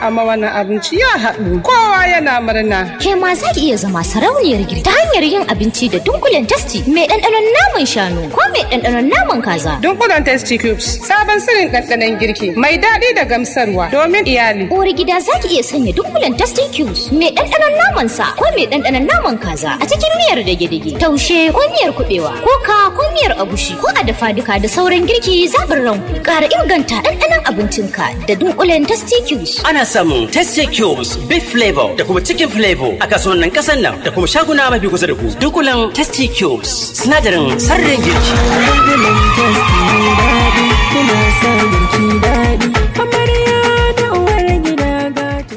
ma wannan abinci ya haɗu kowa yana murna. Ke ma za ki iya zama sarauniyar girki ta hanyar yin abinci da dunkulen tasti mai ɗanɗanon naman shanu ko mai ɗanɗanon naman kaza. Dunkulen testi cubes sabon sirrin ɗanɗanon girki mai daɗi da gamsarwa domin iyali. Uwar gida za ki iya sanya dunkulen tasti cubes mai ɗanɗanon naman sa ko mai ɗanɗanon naman kaza a cikin miyar dage-dage taushe ko miyar kuɓewa ko ka ko miyar agushi ko a dafa duka da sauran girki zaɓin ranku ƙara inganta ɗanɗanon abincinka da dunkulen tasti cubes. Ana samun Tasty Cubes, Beef Flavor da kuma Chicken Flavor a kasuwannin kasan nan da kuma shaguna mafi kusa da ku. Dukulan Tasty Cubes, sinadarin sarrin girki. Dunkulen tasti mai daɗi, kuna sa girki daɗi. Amarya da uwar gida gata.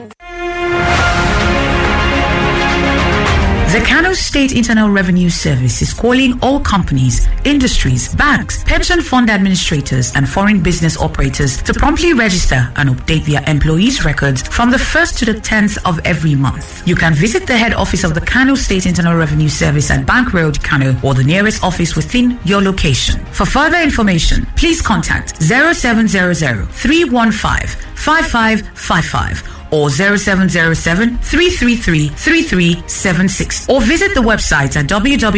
The Kano State Internal Revenue Service is calling all companies, industries, banks, pension fund administrators, and foreign business operators to promptly register and update their employees' records from the 1st to the 10th of every month. You can visit the head office of the Kano State Internal Revenue Service at Bank Road, Kano, or the nearest office within your location. For further information, please contact 0700 315 5555 or 0707 333 3376 or visit the website at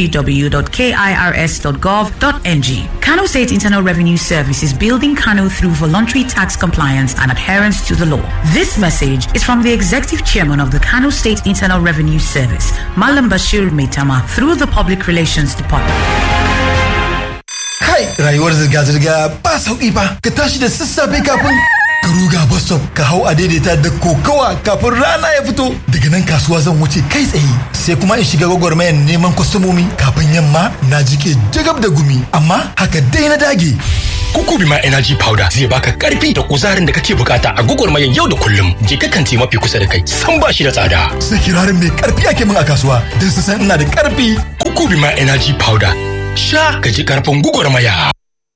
www.kirs.gov.ng. Kano State Internal Revenue Service is building Kano through voluntary tax compliance and adherence to the law. This message is from the Executive Chairman of the Kano State Internal Revenue Service, Malam Bashir Meitama, through the Public Relations Department. Kai rayuwar zirga-zirga ba sauƙi ba ka tashi da sassafe kafin ka ruga bus stop ka hau a daidaita da kokawa kafin rana ya fito daga nan kasuwa zan wuce kai tsaye sai kuma in shiga gwagwarmayar neman kwastomomi kafin yamma na jike jagab da gumi amma haka dai na dage Kukubima Energy Powder zai baka karfi da kuzarin da kake bukata a gwagwarmayar yau da kullum. Je ka kanti mafi kusa da kai, san ba shi da tsada. sai kirarin mai karfi ake min a kasuwa don su san ina da karfi Kukubima Energy Powder. Sha ka ji karfin gwagwarmaya.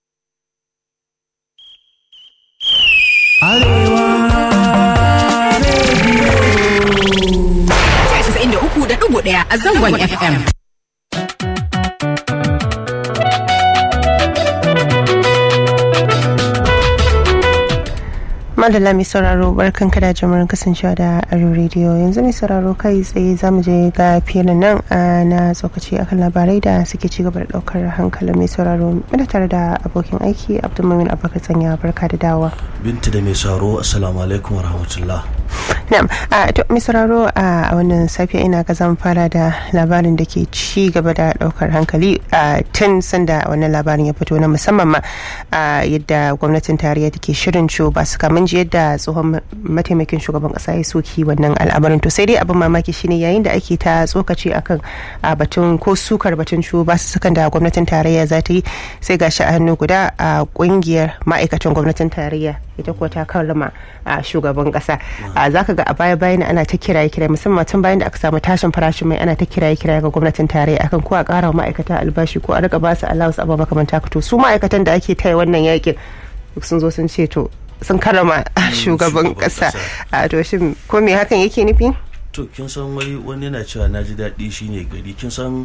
ɗaya a zangon FM. madalla mai sauraro barkan kada jimurin kasancewa da aro rediyo yanzu mai sauraro kai tsaye za mu je ga filin nan na tsokaci akan labarai da suke ci gaba da daukar hankalin mai sauraro muna tare da abokin aiki abdulmumin abubakar tsanya barka da dawa binta da mai sauraro assalamu alaikum wa rahmatullah na'am a to mai sauraro a wannan safiya ina ga zan fara da labarin da ke ci gaba da daukar hankali a tun sanda wannan labarin ya fito na musamman ma yadda gwamnatin tarayya take shirin ciwo ba su kamun ji yadda tsohon mataimakin shugaban kasa ya soki wannan al'amarin to sai dai abin mamaki shine yayin da ake ta tsokaci akan a batun ko sukar batun ciwo ba su sukan da gwamnatin tarayya za ta yi sai gashi a hannu guda a kungiyar ma'aikatan gwamnatin tarayya ita kuwa ta karrama a shugaban kasa za ka ga a baya bayan ana ta kiraye kiraye musamman tun bayan da aka samu tashin farashin mai ana ta kiraye kiraye ga gwamnatin tarayya akan ko a kara wa ma'aikata albashi ko a rika ba su allowance abu makamanta to su ma'aikatan da ake taya wannan yakin sun zo sun ce to sun karama shugaban kasa a to shin ko me hakan yake nufi to kin san wai wani yana cewa na ji daɗi shine gari kin san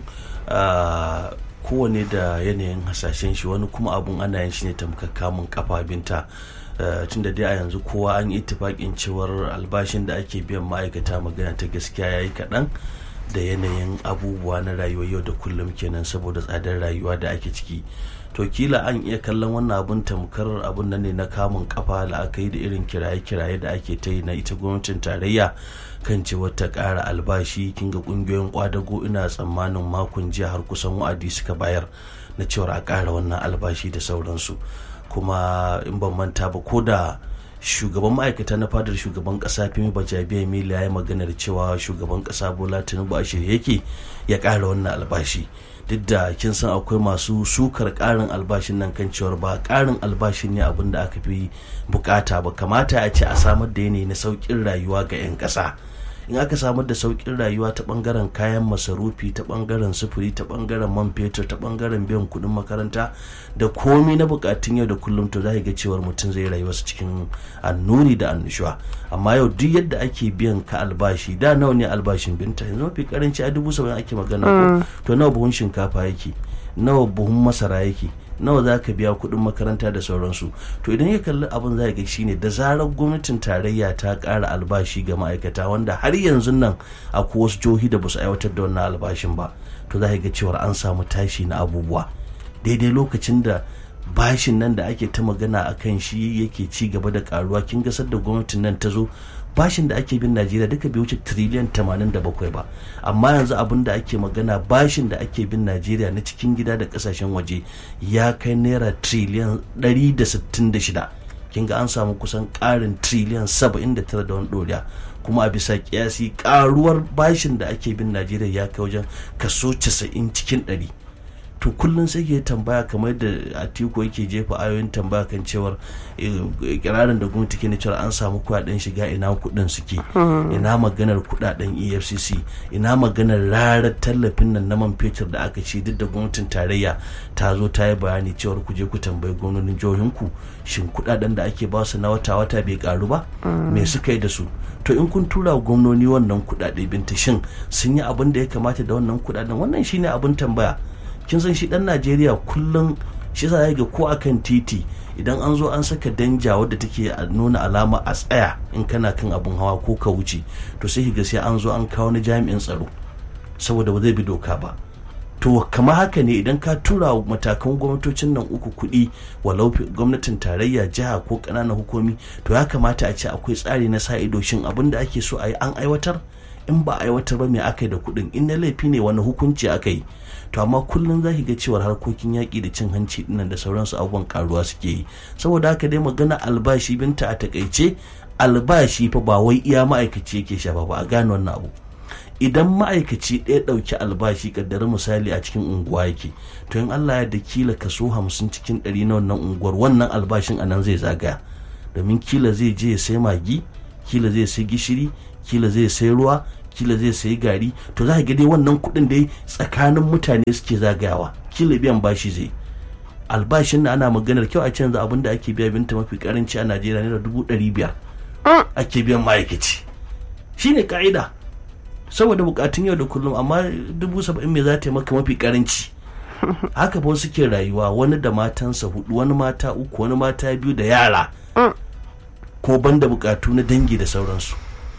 kowane da yanayin hasashen shi wani kuma abun ana yin shi ne tamkar kamun kafa binta tun da dai a yanzu kowa an yi tufaƙin cewar albashin da ake biyan ma'aikata magana ta gaskiya ya yi kaɗan da yanayin abubuwa na rayuwa yau da kullum kenan saboda tsadar rayuwa da ake ciki to kila an iya kallon wannan abun tamkar abun nan ne na kamun kafa da aka yi da irin kiraye-kiraye da ake ta yi na ita gwamnatin tarayya kan cewa ta ƙara albashi kin ga ƙungiyoyin kwadago ina tsammanin makon jiya har kusan wa'adi suka bayar na cewar a ƙara wannan albashi da sauransu kuma in ban manta ba ko da shugaban ma'aikata na fadar shugaban kasa fimi bajabiya mila ya yi maganar cewa shugaban kasa bola tinubu a shirye yake ya ƙara wannan albashi duk da kin san akwai masu sukar ƙarin albashin nan kan cewar ba ƙarin albashin ne abin da aka fi bukata ba kamata a ce a samar da yanayi na sauƙin rayuwa ga 'yan ƙasa in aka samar da sauƙin rayuwa ta ɓangaren kayan masarufi ta ɓangaren sufuri ta ɓangaren man fetur ta ɓangaren biyan kuɗin makaranta da komi na buƙatun yau da kullum to za ga cewar mutum zai rayuwarsa cikin annuri da annushuwa amma yau duk yadda ake biyan ka albashi da nawa ne albashin binta yanzu mafi karanci a dubu saba'in ake magana ko to nawa buhun shinkafa yake nawa buhun masara yake nawa za ka biya kuɗin makaranta da sauransu to idan ya kalli abin za ga shine da zarar gwamnatin tarayya ta ƙara albashi ga ma'aikata wanda har yanzu nan akwai wasu jihohi da ba su aiwatar da wannan albashin ba to za ga cewar an samu tashi na abubuwa daidai lokacin da bashin nan da ake ta magana a kan shi yake ci gaba da karuwa kin gasar da gwamnatin nan ta zo bashin da ake bin najeriya duka bai wuce triliyan 87 ba amma yanzu abin da ake magana bashin da ake bin najeriya na cikin gida da kasashen waje ya kai naira triliyan 166 kin ga an samu kusan karin triliyan 79 da wani doriya kuma a bisa kiyasi karuwar bashin da ake bin najeriya ya kai wajen kaso 90 cikin 100 to kullum sai ke tambaya kamar da atiku yake jefa ayoyin tambaya kan cewar kirarin da gwamnati ke cewa an samu kudaden shiga ina kudin suke ina maganar kudaden efcc ina maganar rarar tallafin nan na man fetur da aka ci duk da gwamnatin tarayya ta zo ta yi bayani cewar ku je ku tambayi gwamnonin jihohinku shin kudaden da ake ba su na wata wata bai karu ba me suka yi da su to in kun tura gwamnoni wannan kudade binta shin sun yi abin da ya kamata da wannan kudaden wannan shine abin tambaya kin san shi dan najeriya kullum shi sa ga ko akan titi idan an zo an saka danja wadda take nuna alama a tsaya in kana kan abun hawa ko ka wuce to sai ga sai an zo an kawo na jami'in tsaro saboda ba zai bi doka ba to kama haka ne idan ka tura matakan gwamnatocin nan uku kuɗi walau gwamnatin tarayya jiha ko ƙananan hukumi to ya kamata a ce akwai tsari na sa ido shin abin da ake so a yi an aiwatar in ba a aiwatar ba me aka yi da kuɗin in na laifi ne wani hukunci aka yi to amma kullum za ki ga cewar harkokin yaƙi da cin hanci dinnan da sauransu abubuwan karuwa suke yi saboda haka dai magana albashi binta a takaice albashi fa ba wai iya ma'aikaci yake shafa ba a gane wannan abu idan ma'aikaci ɗaya ɗauki albashi kaddara misali a cikin unguwa yake to in Allah ya da kila kaso hamsin cikin ɗari na wannan unguwar wannan albashin a nan zai zagaya domin kila zai je ya sai magi kila zai sai gishiri kila zai sai ruwa kila zai sayi gari to za ga dai wannan kuɗin dai tsakanin mutane suke zagayawa kila biyan bashi zai albashin na ana maganar kyau a canza abin da ake biya binta mafi karanci a najeriya naira dubu ɗari biyar ake biyan ma'aikaci shine ka'ida saboda bukatun yau da kullum amma dubu saba'in me za ta yi maka mafi karanci haka ba suke rayuwa wani da matansa hudu wani mata uku wani mata biyu da yara ko banda bukatu na dangi da sauransu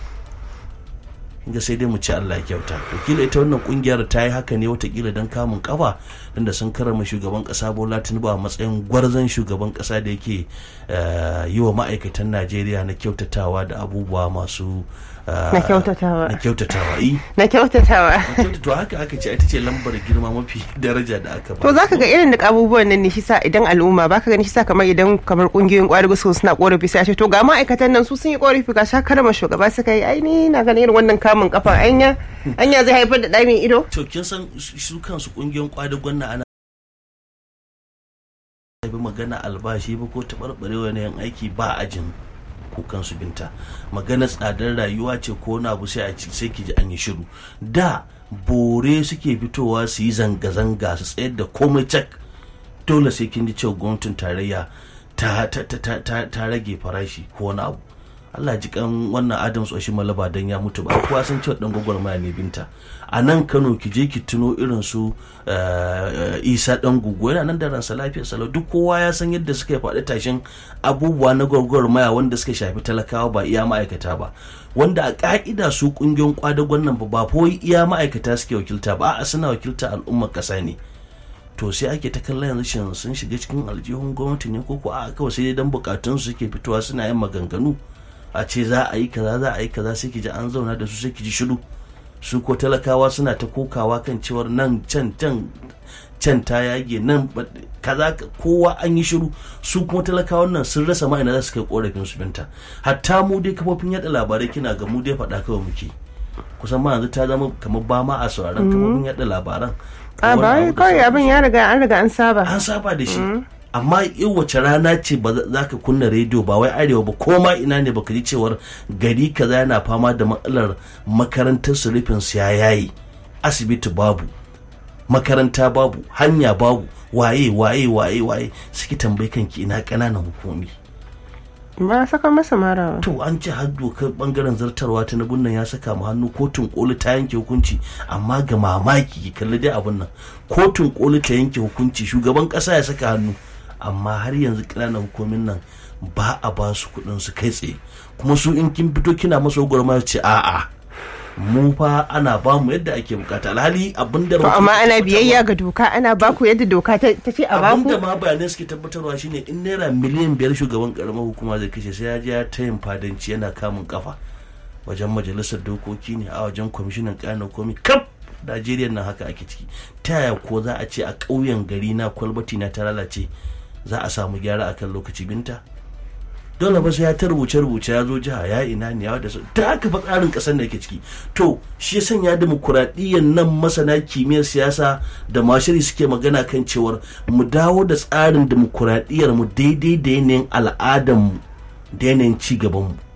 ga sai dai mu ci Allah ya kyauta wakila ita wannan kungiyar ta yi haka ne watakila don kamun kafa da sun karama shugaban kasa Bola Tinubu a matsayin gwarzon shugaban kasa da yake yi wa ma'aikatan Najeriya na kyautatawa da abubuwa masu na kyautatawa na kyautatawa yi na kyautatawa to haka aka ce ita ce lambar girma mafi daraja da aka ba to zaka ga irin da abubuwan nan ne shi sa idan al'umma baka gani shi sa kamar idan kamar kungiyoyin kwadago su suna korafi sai a ce to ga ma'aikatan nan su sun yi korafi ga sha karama shugaba suka yi ai ni na ganin irin wannan kamun kafa anya anya zai haifar da ɗamin ido to kin san su kansu kungiyoyin kwadagon na ana bi magana albashi ba ko taɓarɓarewa na yan aiki ba ajin kukan su binta magana tsadar rayuwa ce ko na abu sai a ci sai ki ji an yi shiru da bore suke fitowa su yi zanga-zanga su tsayar da komai cak dole sai kin ji cewa gwamnatin tarayya ta, ta, ta, ta, ta rage farashi ko wani abu Allah ji kan wannan Adams Oshi Malaba dan ya mutu ba kowa san cewa dan gwagwarmaya ne binta a nan Kano ki je ki tuno irin su Isa dan gugu yana nan da ransa lafiyar salau duk kowa ya san yadda suka faɗi tashin abubuwa na gwagwarmaya wanda suka shafi talakawa ba iya ma'aikata ba wanda a ka'ida su kungiyoyin kwadagon nan ba ba iya ma'aikata suke wakilta ba a suna wakilta al'ummar ƙasa ne to sai ake ta kallon yanzu shin sun shiga cikin aljihun gwamnati ne ko ko a kawai sai dan bukatun su suke fitowa suna yin maganganu a ce za a yi kaza za a yi kaza sai ki ji an zauna da su sai ki ji shiru su ko talakawa suna ta kokawa kan cewar nan can can can ta yage nan kaza kowa an yi shiru su kuma talakawan nan sun rasa ma ina za su kai korafin su binta hatta mu dai kafofin yada labarai kina ga mu dai faɗa kawai muke kusan ma yanzu ta zama kamar ba ma a sauraron kafofin yada labaran a ba kawai abin ya riga an riga an saba an saba da shi amma in wace rana ce ba za ka kunna rediyo ba wai arewa ba ko ma ina ne baka ji cewar gari kaza yana fama da matsalar makarantar su rufin su ya yayi asibiti babu makaranta babu hanya babu waye waye waye waye suke tambayi kanki ina ƙananan hukumi ba a saka masa mara ba to an ce har dokar bangaren zartarwa ta nan ya saka mu hannu kotun koli ta yanke hukunci amma ga mamaki ki kalli dai abun nan kotun koli ta yanke hukunci shugaban kasa ya saka hannu amma har yanzu ƙananan hukumin nan ba a ba su kuɗin su kai tsaye kuma su in kin fito kina masa gwarma ce a'a mu fa ana ba mu yadda ake bukata alhali abin da to amma ana biyayya ga doka ana baku yadda doka ta ta ce a abin baku da ma bayanai suke tabbatarwa shine in naira miliyan biyar shugaban karamar hukuma zai kashe sai ya je ya ta yin fadanci yana kamun kafa wajen majalisar dokoki ne a wajen kwamishinan kayan komi kaf najeriya nan haka ake ciki ta yaya ko za a ce a ƙauyen gari na kwalbati na ta lalace za a samu gyara akan lokaci binta dole ba sai ya ta rubuce rubuce ya zo jiha ya ina ne ya da su ta haka fa tsarin kasar da yake ciki to shi ya sanya demokuraɗiyyar nan masana kimiyyar siyasa da mashiri suke magana kan cewar mu dawo da tsarin demokuraɗiyyar mu daidai da yanayin al'adar mu da yanayin ci gaban mu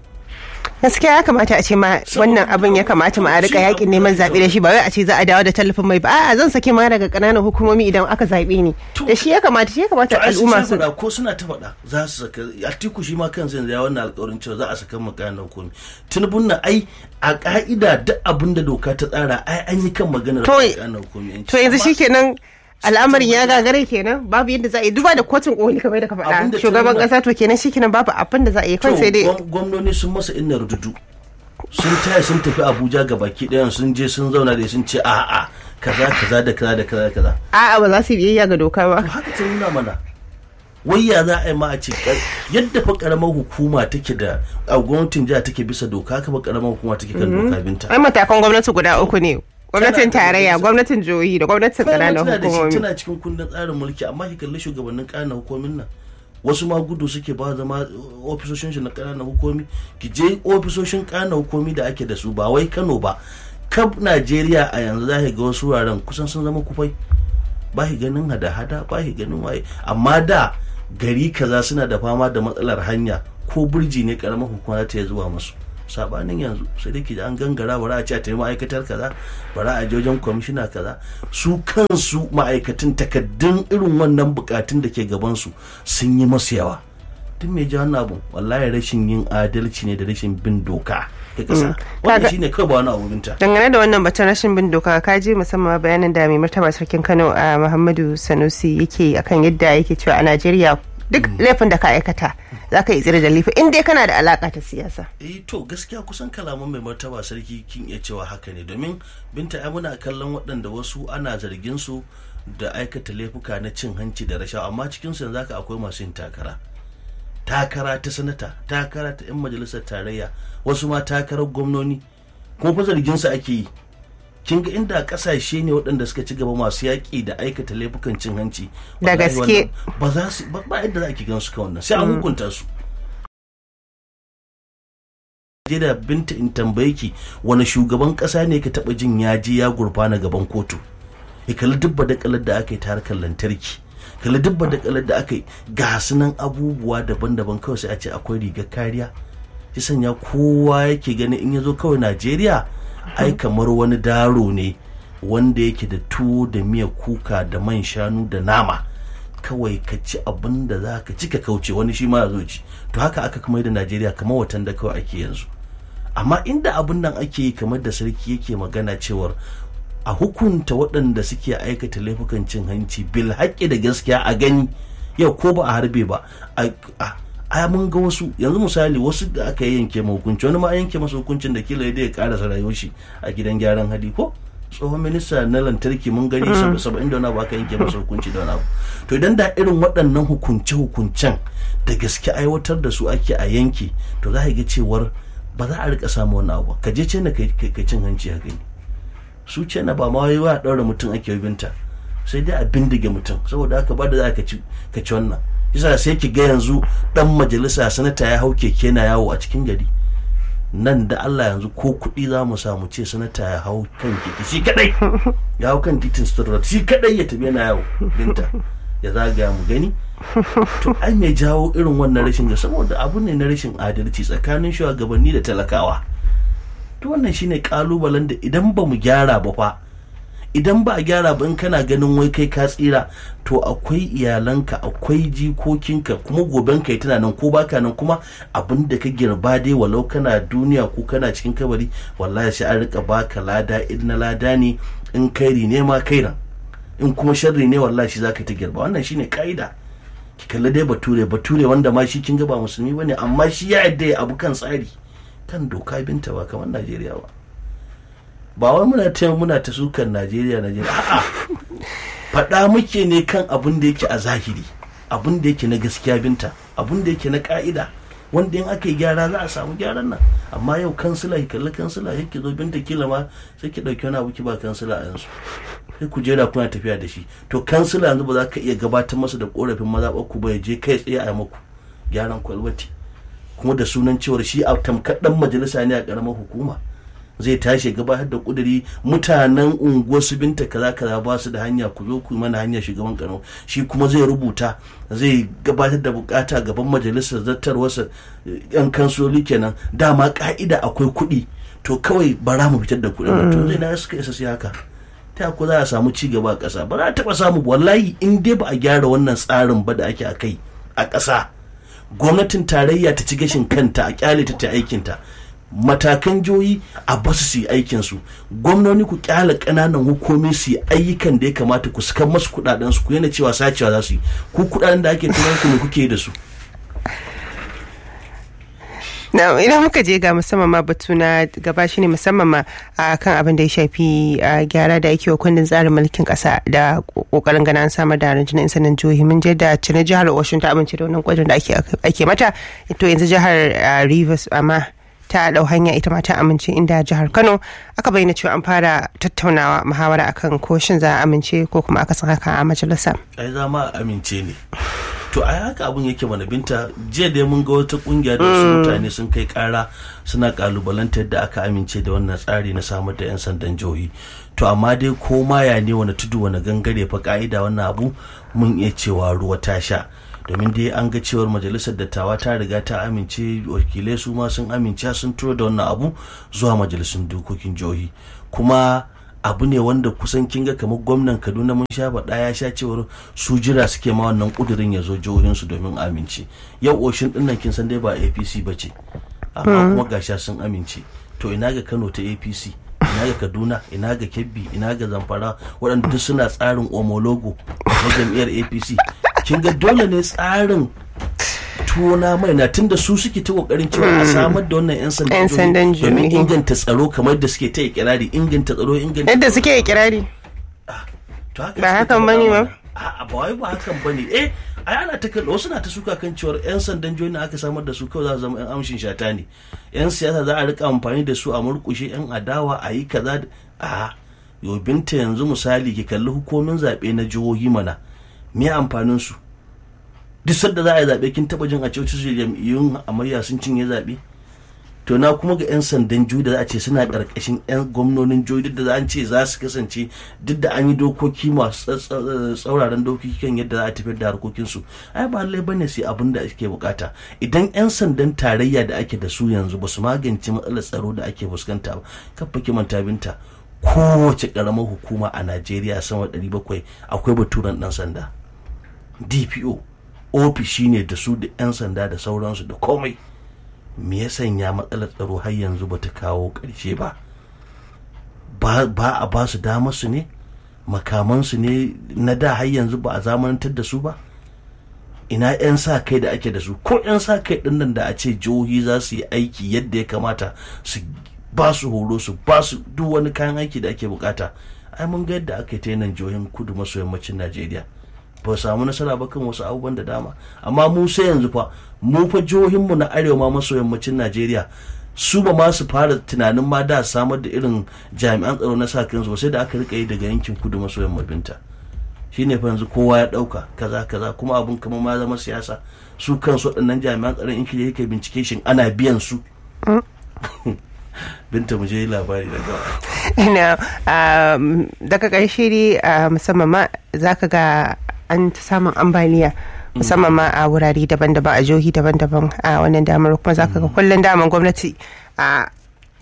gaskiya ya kamata a ce ma wannan abin ya kamata ma a rika yakin neman zaɓe da shi ba wai a ce za a dawo da tallafin mai ba a'a zan sake ma daga ƙananan hukumomi idan aka zaɓe ni da shi ya kamata shi ya kamata to ai sun al'umma sha su faɗa ko suna ta faɗa za su saka atiku shi ma kansa yanzu ya wannan alƙawarin cewa za a saka mu kayan hukumi tinubun na ai a ka'ida duk abin da doka ta tsara ai an yi kan maganar To- kayan hukumi to yanzu shikenan al'amarin ya gagare kenan babu yadda za a yi duba da kotun koli kamar da ka Abin da faɗa shugaban ta nuna- ƙasa to kenan shikenan babu abin da za a yi kan sai dai gwamnoni sun masa inna rududu sun taya sun tafi abuja ga baki ɗayan sun je sun zauna da sun ce a'a kaza kaza da kaza da kaza da kaza a'a ba za su yi biyayya ga doka ba haka ta nuna mana wai ya za a yi ma a ce kar- yadda fa karamar hukuma take da a gwamnatin jiha take bisa doka haka fa karamar hukuma take kan doka binta ai matakan gwamnati guda uku ne gwamnatin Tana da tarayya majalisa. gwamnatin jihohi da gwamnatin Bayan ƙananan tana da shi hukumomi tana cikin kundin tsarin mulki amma ki kalli shugabannin ƙananan hukumomin nan wasu ma gudu suke ba zama uh, ofisoshin shi na ƙananan hukumi ki je ofisoshin ƙananan hukumi da ake da su ba wai Kano ba kab Najeriya a yanzu za ki ga wasu wuraren kusan sun zama kufai ba ki ganin hada-hada ba ki ganin waye amma da gari kaza suna da fama da matsalar hanya ko burji ne karamar hukuma za ta iya zuwa musu sabanin yanzu sai dai ki ji an gangara bara a ce a tayi ma'aikatar kaza bara a je wajen kwamishina kaza su kansu ma'aikatan takaddun irin wannan bukatun da ke gabansu sun yi masu yawa duk mai ji wannan abu wallahi rashin yin adalci ne da rashin bin doka ta kasa wannan Kaga- shine kawai ba wani abu binta dangane da wannan batun rashin bin doka ka je musamman bayanin da mai martaba sarkin kano a muhammadu sanusi yake akan yadda yake cewa a najeriya duk laifin da ka aikata za ka yi tsira da laifi in dai kana da alaka ta siyasa eh to gaskiya kusan kalaman mai martaba sarki kin iya cewa haka ne domin binta ai muna kallon waɗanda wasu ana zargin su da aikata laifuka na cin hanci da rashawa amma cikin su yanzu haka akwai masu yin takara takara ta sanata takara ta yan majalisar tarayya wasu ma takarar gwamnoni kuma fa zargin su ake yi kin ga inda kasashe ne waɗanda suka ci gaba masu yaƙi da aikata laifukan cin hanci Da wallahi gaske. wannan ba za su ba ba yadda za ki gan su kan wannan sai an hukunta su je da binta in tambaye ki wani shugaban kasa ne ka taba jin ya je ya gurfana gaban kotu ya kalli dubba da kalar da aka yi ta harkar lantarki kalli dubba da kalar da aka yi ga su nan abubuwa daban-daban kawai sai a ce akwai rigar kariya shi sanya kowa yake gani in ya zo kawai najeriya ai kamar wani daro ne wanda yake da tuwo da miya kuka da man shanu da nama kawai ka ci abin da za ka ci ka kauce wani shi ma ya zo ci to haka aka kuma yi da najeriya kamar watan da kawai ake yanzu amma inda abin nan ake yi kamar da sarki yake magana cewar a hukunta waɗanda suke aikata laifukan cin hanci bil haƙƙi da gaskiya a gani yau ko ba a harbe ba a a- a mun ga wasu yanzu misali wasu da aka yi yanke ma hukunci wani ma an yanke masa hukuncin da kila ya karasa rayuwar shi a gidan gyaran hali ko tsohon minista na lantarki mun gani sab- saba'in da wani abu aka yanke masa hukunci da wani abu to idan da irin waɗannan hukunce-hukuncen da gaske aiwatar da su ake a yanki to za a ga cewar ba za a rika samu wani abu ba. ka je ce na ka ka cin hanci a gani su ce na ba ma wai wa ɗaura mutum ake binta sai dai a bindige mutum saboda haka ba da za ka ci ka ci wannan yasa sai ki ga yanzu dan majalisa sanata ya hau keke na yawo a cikin gari nan da Allah yanzu ko kuɗi za mu samu ce sanata ya hau kan keke shi kadai ya hau kan titin Stuttgart shi kadai ya tafi yana yawo binta ya zagaya mu gani to ai mai jawo irin wannan rashin ga saboda abu ne na rashin adalci tsakanin shugabanni da talakawa to wannan shine kalubalen da idan ba mu gyara ba fa idan ba a gyara ba in kana ganin wai kai ka tsira to akwai iyalanka akwai jikokinka kuma goben kai tana nan ko baka nan kuma abin da ka girba dai walau kana duniya ko kana cikin kabari wallahi sai an rika baka lada in na lada ne in kairi ne ma kairan in kuma sharri ne wallahi shi zaka ta girba wannan shine ka'ida ki kalli dai bature bature wanda ma shi kin ga ba musulmi bane amma shi ya yadda ya abu kan tsari kan doka binta ba kamar Najeriya ba ba wai muna ta muna ta sukan Najeriya Najeriya a'a faɗa muke ne kan abin da yake a zahiri abin da yake na gaskiya binta abin da yake na ka'ida wanda in aka yi gyara za a samu gyaran nan amma yau kansila ki kalli kansila yake zo binta kila ma sai ki ɗauki wani abu ki ba kansila a yanzu sai ku jera kuna tafiya da shi to kansila yanzu ba za ka iya gabatar masa da korafin mazaɓar ku ba ya je kai tsaye a maku gyaran kwalbati kuma da sunan cewar shi a tamkar dan majalisa ne a ƙaramar hukuma zai tashi gabatar da kuduri mutanen unguwar su binta kaza kaza ba su da hanya ku zo ku yi mana hanya shugaban kano shi kuma zai rubuta zai gabatar da bukata gaban majalisar zartarwarsa yan kansoli kenan dama ka'ida akwai kuɗi to kawai bara mu fitar da kuɗin to zai na suka isa sai haka ta ku za a samu ci gaba a ƙasa ba za a taɓa samu wallahi in dai ba a gyara wannan tsarin ba da ake a kai a ƙasa gwamnatin tarayya ta ci gashin kanta a kyale ta ta aikinta matakan jihohi a basu su yi aikin su gwamnoni ku kyala ƙananan hukumi su yi ayyukan da ya kamata ku sukan masu kuɗaɗen su ku yana cewa sacewa za su yi ku kuɗaɗen da ake tunan ku ne kuke da su na idan muka je ga musamman ma batu na gaba shi ne musamman ma a kan abin da ya shafi gyara da ake wa kundin tsarin mulkin kasa da kokarin gana an samar da rundunar insanin jihohi mun je da cinin jihar Washington ta amince da wannan gwajin da ake mata to yanzu jihar Rivers amma ta dau hanya ita ma ta amince inda jihar Kano aka bayyana cewa an fara tattaunawa muhawara akan ko shin za a amince ko kuma aka san haka a majalisa ai za ma amince ne to ai haka abun yake mana binta jiya dai mun ga wata kungiya da wasu mutane sun kai kara suna kalubalantar da aka amince da wannan tsari na samar da yan sandan jihohi to amma dai ko ma ya ne wani tudu wani gangare fa ka'ida wannan abu mun iya cewa ruwa ta sha domin dai an ga cewar majalisar dattawa ta riga ta amince wakilai su ma sun amince sun turo da wannan abu zuwa majalisun dokokin jihohi kuma abu ne wanda kusan kin ga kamar gwamnan kaduna mun sha faɗa ya sha cewar su jira suke ma wannan kudirin ya zo jihohinsu domin amince yau oshin ɗin nan kin san dai ba apc ba ce amma kuma gasha sun amince to ina ga kano ta apc ina ga kaduna ina ga kebbi ina ga zamfara waɗanda duk suna tsarin omologo na jam'iyyar apc kin ga dole ne tsarin tuna mai na tunda su suke ta kokarin cewa a samar da wannan yan sandan domin inganta tsaro kamar da suke ta ikirari inganta tsaro inganta yadda suke ikirari ba hakan bane ba a ba wai ba hakan bane eh ai ana ta kallo wasu na ta suka kan cewar yan sandan jihohi aka samar da su kawai za su zama yan amshin shata ne yan siyasa za a rika amfani da su a murkushe yan adawa a yi kaza a yau binta yanzu misali ki kalli hukumin zaɓe na jihohi mana me amfanin su duk sadda za a yi zaɓe kin taɓa jin a ce wasu jam'iyyun amarya sun cinye zaɓe to na kuma ga 'yan sandan juyi da za a ce suna ƙarƙashin 'yan gwamnonin juyi duk da za a ce za su kasance duk da an yi dokoki masu tsauraran dokoki kan yadda za a tafiyar da harkokinsu ai ba lallai bane sai abin da ake bukata idan 'yan sandan tarayya da ake da su yanzu ba su magance matsalar tsaro da ake fuskanta ba kafa kimanta binta kowace ƙaramar hukuma a najeriya sama 700 akwai baturen ɗan sanda dpo ofishi ne da su da 'yan sanda da sauransu da komai me ya sanya matsalar tsaro har yanzu ba ta kawo ƙarshe ba ba a ba su damar su ne makamansu ne na da har yanzu ba a zamanantar da su ba ina 'yan sa kai da ake da su ko 'yan sa kai ɗin nan da a ce jihohi za su yi aiki yadda ya kamata su ba su horo su ba su duk wani kayan aiki da ake bukata ai mun ga yadda aka yi ta nan jihohin kudu maso yammacin najeriya ba samu nasara ba kan wasu abubuwan da dama amma mu sai yanzu fa mu fa jihohinmu na arewa ma maso yammacin najeriya su ba ma su fara tunanin ma da samar da irin jami'an tsaro na sa kansu sai da aka rika yi daga yankin kudu maso yammabinta shine fa yanzu kowa ya dauka kaza kaza kuma abun kamar ma zama siyasa su kansu waɗannan jami'an tsaron in kije yake bincike shin ana biyan su binta mu je labari daga ina daga ƙarshe dai musamman ma zaka ga an ta samun ambaliya musamman ma a wurare daban-daban a jihohi daban-daban a wannan damar kuma zaka ga kullum daman gwamnati a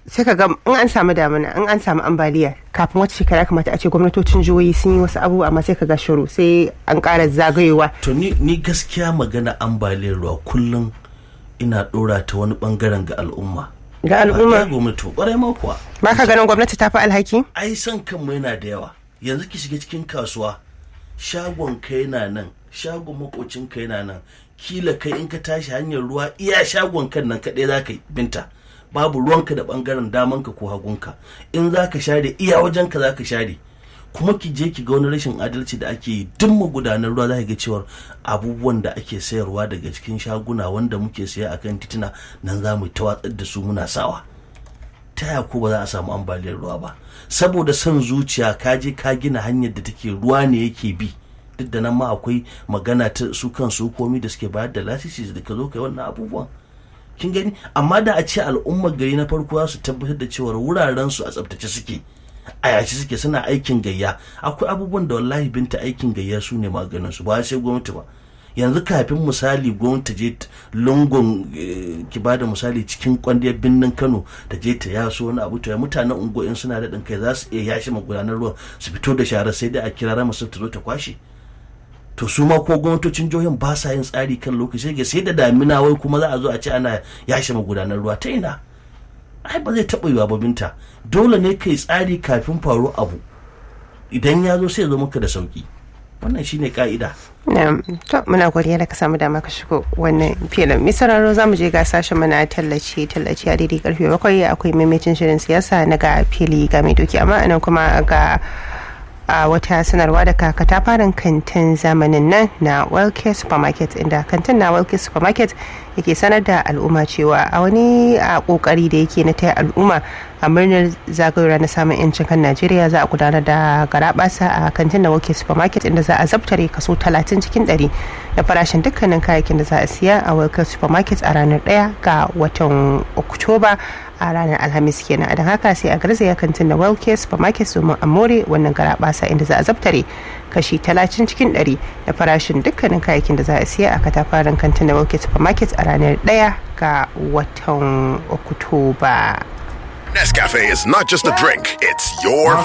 sai ka ga in an samu damuna in an samu ambaliya kafin wata shekara ya kamata a ce gwamnatocin jihohi sun yi wasu abubuwa amma sai ka ga shiru sai an ƙara zagayewa to ni, ni gaskiya magana ambaliyar ruwa kullum ina dora ta wani bangaren ga al'umma ga al'umma ba gwamnati kwarai ma kuwa ba ka ganin gwamnati ta fi alhaki ai san kanmu yana da yawa yanzu ki shiga cikin kasuwa shagon ka yana nan shagon makocin ka yana nan kila kai in ka tashi hanyar ruwa iya shagon kan nan kaɗai za ka yi binta babu ruwanka da bangaren damanka ko hagunka in za ka share iya wajenka za ka share kuma ki je ki ga wani rashin adalci da ake yi duk magudanar ruwa za ki ga cewar abubuwan da ake sayarwa daga cikin shaguna wanda muke saya akan tituna nan za mu ta watsar da su muna sawa ta ya ko ba za a samu ambaliyar ruwa ba saboda son zuciya ka je ka gina hanyar da take ruwa ne yake bi duk da nan ma akwai magana ta su kan su komi da suke bayar da lasisi da ka zo kai wannan abubuwan kin gani amma da a ce al'ummar gari na farko za su tabbatar da cewa wuraren su a tsaftace suke a yashi suke suna aikin gayya akwai abubuwan da wallahi binta aikin gayya su ne maganin su ba sai gwamnati ba yanzu kafin misali gwamnati je lungun ki ba da misali cikin kwandiyar birnin kano ta je ta yaso wani abu to ya mutanen unguwa in suna daɗin kai za su iya yashi magudanar ruwan su fito da shara sai dai a kira rama ta zo ta kwashe to su ma ko gwamnatocin jihohin ba sa yin tsari kan lokaci sai da damina wai kuma za a zo a ce ana yashi magudanar ruwa ta ina ai ba zai taɓa yiwa ba binta dole ne kai tsari kafin faru abu idan ya zo sai ya zo maka da sauki wannan shine ka'ida to muna godiya da ka samu dama ka shigo wannan filin misararo za mu je ga sashen mana tallace tallace a daidai karfe bakwai akwai maimacin shirin siyasa na ga fili ga mai doki amma anan kuma ga a wata sanarwa daga katafaren kantin zamanin nan na welke supermarket inda kantin na welke supermarket yake sanar da al'umma cewa a wani a kokari da yake na taya al'umma a murnar zagayowar na samun yancin kan najeriya za a gudanar da garabasa a kantin na welke supermarket inda za a zabtare kaso 30 cikin 100 da farashin dukkanin kayayyakin da za a siya a welke supermarket a ranar 1 ga watan oktoba a ranar alhamis kenan don haka sai a garzaya kantin na welke supermarket domin a more wannan garabasa inda za a zabtare kashi 30 cikin 100 da farashin dukkanin kayayyakin da za a siya a katafaren kantin na welke supermarket a ranar 1 ga watan oktoba Nescafe is not just a drink, it's your